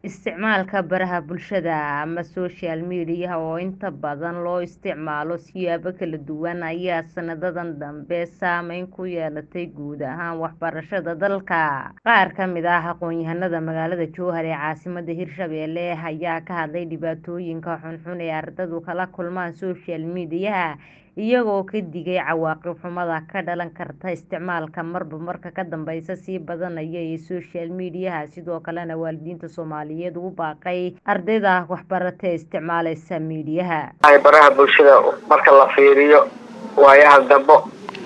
Isticmaalka baraha bulshada ama social media oo inta badan loo isticmaalo siyaabo kala duwan ayaa sanadadan dambe saameyn ku yeelatay guud ahaan waxbarashada dalka. Qaar ka mid ah aqoonyahanada magaalada Jowhar ee caasimadda Hirshabelle ayaa ka hadlay dhibaatooyinka xunxun ee ardaydu kala kulmaan social media iyagoo ka digay cawaaqib xumada ka dhalan karta isticmaalka marba marka ka dambeysa sii badanaya ee social media sidoo kalena waalidiinta Soomaaliyeed ugu baaqay ardayda waxbarata ee isticmaaleysa meediyaha. baraha bulshada marka la fiiriyo waayaha dambe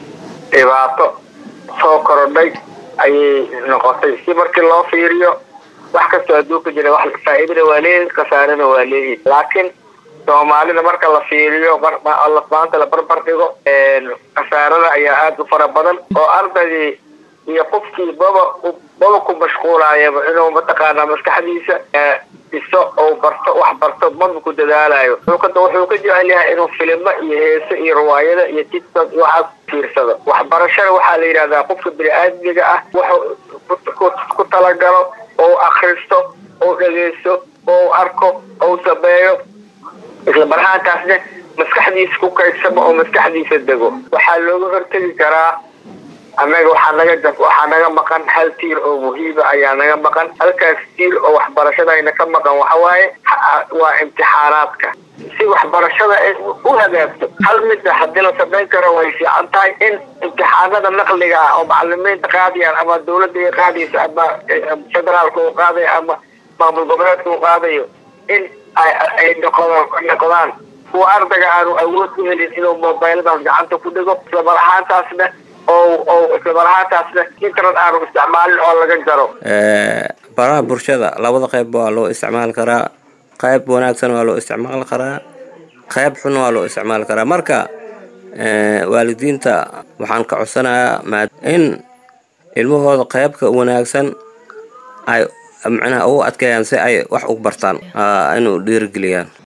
dhibaato soo korodhay ayay noqotay si markii loo fiiriyo wax kastoo adduunka jira wax faa'iidana waa leeyihin khasaarana waa leeyihin laakiin soomaalida marka la fiiriyo maanta la barbar dhigo khasaarada ayaa aada u fara badan oo ardaydii iyo qofkii baba baba ku mashquulaayaba inuu mataqaanaa maskaxdiisa dhiso oo barto wax barto maba ku dadaalayo wuxuu ka jecel yahay inuu filimo iyo heese iyo riwaayada iyo tiktok iyo waxaas fiirsado waxbarashada waxaa la yidhahdaa qofka bini-aadmiga ah wuxuu ku talagalo oo akristo oo dhegeysto oo arko oo sameeyo isla marhaantaasna maskaxdiisa ku kaydsamo oo maskaxdiisa dego waxaa looga hortegi karaa annaga waxaa naga waxaa naga maqan hal tiir oo muhiima ayaa naga maqan halkaas tiir oo waxbarashadayna ka maqan waxawaaye waa imtixaanaadka si waxbarashada ay u hagaagto hal mida haddii la samayn karo way fiican tahay in imtixaanada naqliga ah oo macalimiinta qaadayaan ama dawladda ay qaadayso ama federaalka uu qaadayo ama maamul goboleedka uu qaadayo in ay noqdaan kuwa ardayga aanu awood u helin inuu mobiladaas gacanta ku dhigo isla mar ahaantaasna oo isla mar ahaantaasna internet aanu isticmaalin oo laga jaro baraha bulshada labada qayb waa loo isticmaali karaa qayb wanaagsan waa loo isticmaali karaa qayb xun waa loo isticmaali karaa marka waalidiinta waxaan ka codsanayaa in ilmahooda qaybka wanaagsan ay macnaha ugu adkeeyaan si ay wax u bartaan inuu dhiirigeliyaan